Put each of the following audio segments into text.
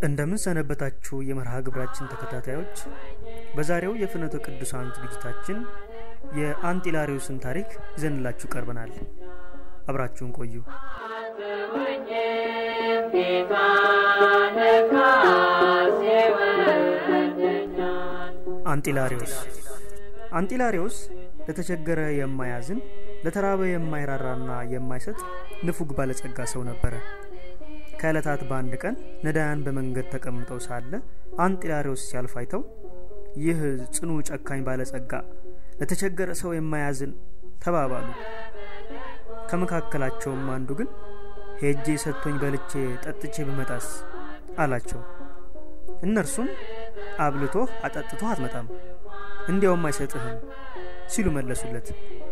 እንደምን ሰነበታችሁ የመርሃ ግብራችን ተከታታዮች በዛሬው የፍኖተ ቅዱሳን ዝግጅታችን የአንጢላሪዮስን ታሪክ ይዘንላችሁ ቀርበናል አብራችሁን ቆዩ አንጢላሪዮስ አንጢላሪዮስ ለተቸገረ የማያዝን ለተራበ የማይራራና የማይሰጥ ንፉግ ባለጸጋ ሰው ነበረ ከዕለታት በአንድ ቀን ነዳያን በመንገድ ተቀምጠው ሳለ አንጢላሪዎስ ሲያልፍ አይተው ይህ ጽኑ ጨካኝ ባለጸጋ ለተቸገረ ሰው የማያዝን ተባባሉ ከመካከላቸውም አንዱ ግን ሄጄ ሰጥቶኝ በልቼ ጠጥቼ ብመጣስ አላቸው እነርሱም አብልቶህ አጠጥቶህ አትመጣም እንዲያውም አይሰጥህም ሲሉ መለሱለት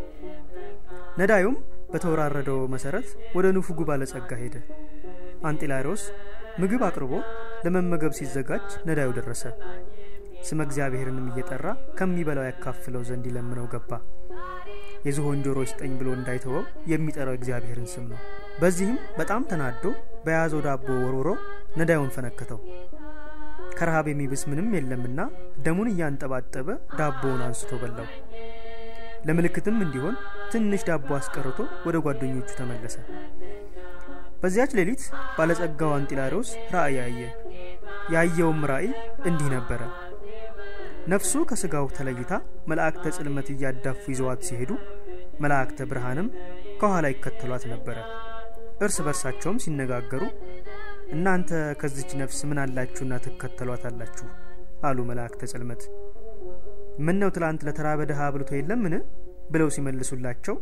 ነዳዩም በተወራረደው መሰረት ወደ ንፉጉ ባለጸጋ ሄደ አንጢላሪዎስ ምግብ አቅርቦ ለመመገብ ሲዘጋጅ ነዳዩ ደረሰ ስመ እግዚአብሔርንም እየጠራ ከሚበላው ያካፍለው ዘንድ ይለምነው ገባ የዝሆን ጆሮ ይስጠኝ ብሎ እንዳይተወው የሚጠራው እግዚአብሔርን ስም ነው በዚህም በጣም ተናዶ በያዘው ዳቦ ወርውሮ ነዳዩን ፈነከተው ከረሃብ የሚብስ ምንም የለምና ደሙን እያንጠባጠበ ዳቦውን አንስቶ በላው ለምልክትም እንዲሆን ትንሽ ዳቦ አስቀርቶ ወደ ጓደኞቹ ተመለሰ በዚያች ሌሊት ባለጸጋው አንጢላሪዎስ ራእይ አየ ያየውም ራእይ እንዲህ ነበረ ነፍሱ ከስጋው ተለይታ መላእክተ ጽልመት እያዳፉ ይዘዋት ሲሄዱ መላእክተ ብርሃንም ከኋላ ይከተሏት ነበረ እርስ በርሳቸውም ሲነጋገሩ እናንተ ከዚች ነፍስ ምን አላችሁና ትከተሏት አላችሁ አሉ መላእክተ ጽልመት ምን ነው ትላንት ለተራበ ድሃ አብልቶ የለምን ብለው ሲመልሱላቸው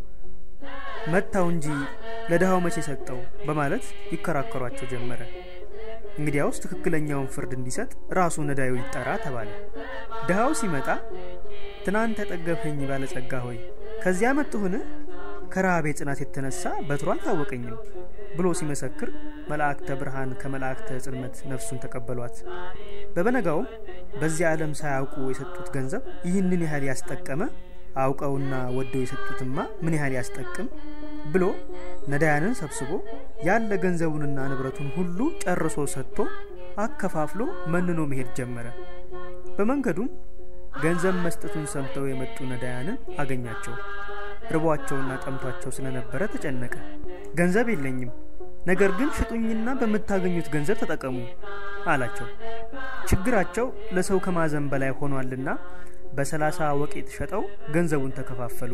መታው እንጂ ለድሃው መቼ ሰጠው በማለት ይከራከሯቸው ጀመረ እንግዲያውስ ትክክለኛውን ፍርድ እንዲሰጥ ራሱ ነዳዩ ይጠራ ተባለ ድሃው ሲመጣ ትናንት ያጠገብኸኝ ባለጸጋ ሆይ ከዚያ መጡህን ከረሃቤ ጽናት የተነሳ በትሮ አልታወቀኝም ብሎ ሲመሰክር መላእክተ ብርሃን ከመላእክተ ጽልመት ነፍሱን ተቀበሏት በበነጋውም በዚህ ዓለም ሳያውቁ የሰጡት ገንዘብ ይህንን ያህል ያስጠቀመ አውቀውና ወደው የሰጡትማ ምን ያህል ያስጠቅም ብሎ ነዳያንን ሰብስቦ ያለ ገንዘቡንና ንብረቱን ሁሉ ጨርሶ ሰጥቶ አከፋፍሎ መንኖ መሄድ ጀመረ በመንገዱም ገንዘብ መስጠቱን ሰምተው የመጡ ነዳያንን አገኛቸው ርቧቸውና ጠምቷቸው ስለነበረ ተጨነቀ ገንዘብ የለኝም ነገር ግን ሽጡኝና በምታገኙት ገንዘብ ተጠቀሙ አላቸው ችግራቸው ለሰው ከማዘን በላይ ሆኗልና በሰላሳ ወቄት ሸጠው ገንዘቡን ተከፋፈሉ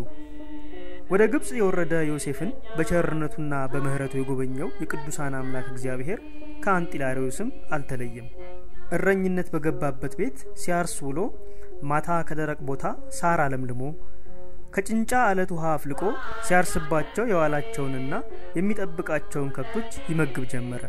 ወደ ግብፅ የወረደ ዮሴፍን በቸርነቱና በምህረቱ የጎበኘው የቅዱሳን አምላክ እግዚአብሔር ከአንጢላሪዎስም አልተለየም እረኝነት በገባበት ቤት ሲያርስ ውሎ ማታ ከደረቅ ቦታ ሳር አለምልሞ ከጭንጫ አለት ውሃ አፍልቆ ሲያርስባቸው የዋላቸውንና የሚጠብቃቸውን ከብቶች ይመግብ ጀመረ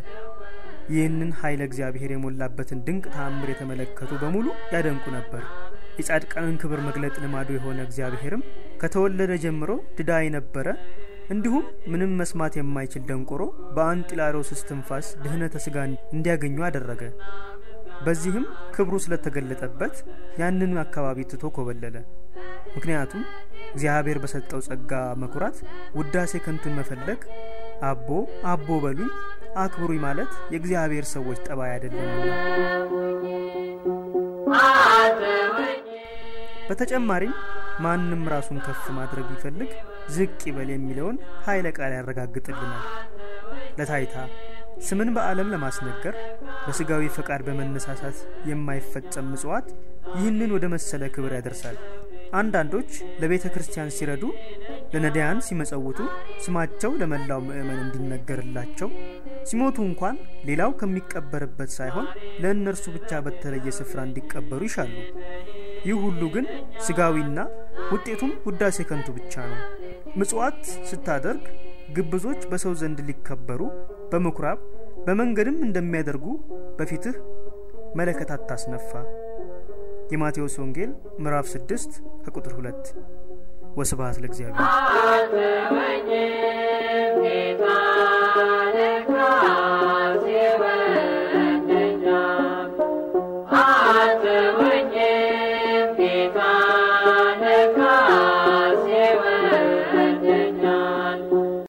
ይህንን ኃይለ እግዚአብሔር የሞላበትን ድንቅ ተአምር የተመለከቱ በሙሉ ያደንቁ ነበር የጻድቃንን ክብር መግለጥ ልማዱ የሆነ እግዚአብሔርም ከተወለደ ጀምሮ ድዳ የነበረ እንዲሁም ምንም መስማት የማይችል ደንቆሮ በአንጢላሮስ እስትንፋስ ድህነተ ስጋ እንዲያገኙ አደረገ በዚህም ክብሩ ስለተገለጠበት ያንን አካባቢ ትቶ ኮበለለ ምክንያቱም እግዚአብሔር በሰጠው ጸጋ መኩራት ውዳሴ ከንቱን መፈለግ አቦ አቦ በሉኝ አክብሩኝ ማለት የእግዚአብሔር ሰዎች ጠባይ አይደለምና በተጨማሪም ማንም ራሱን ከፍ ማድረግ ቢፈልግ ዝቅ ይበል የሚለውን ኃይለ ቃል ያረጋግጥልናል ለታይታ ስምን በዓለም ለማስነገር በስጋዊ ፈቃድ በመነሳሳት የማይፈጸም ምጽዋት ይህንን ወደ መሰለ ክብር ያደርሳል አንዳንዶች ለቤተ ክርስቲያን ሲረዱ ለነዳያን ሲመጸውቱ ስማቸው ለመላው ምእመን እንዲነገርላቸው ሲሞቱ እንኳን ሌላው ከሚቀበርበት ሳይሆን ለእነርሱ ብቻ በተለየ ስፍራ እንዲቀበሩ ይሻሉ ይህ ሁሉ ግን ስጋዊና ውጤቱም ውዳሴ ከንቱ ብቻ ነው ምጽዋት ስታደርግ ግብዞች በሰው ዘንድ ሊከበሩ በምኩራብ በመንገድም እንደሚያደርጉ በፊትህ መለከት አታስነፋ የማቴዎስ ወንጌል ምዕራፍ 6 ከቁጥር 2 ወስብሐት ለእግዚአብሔር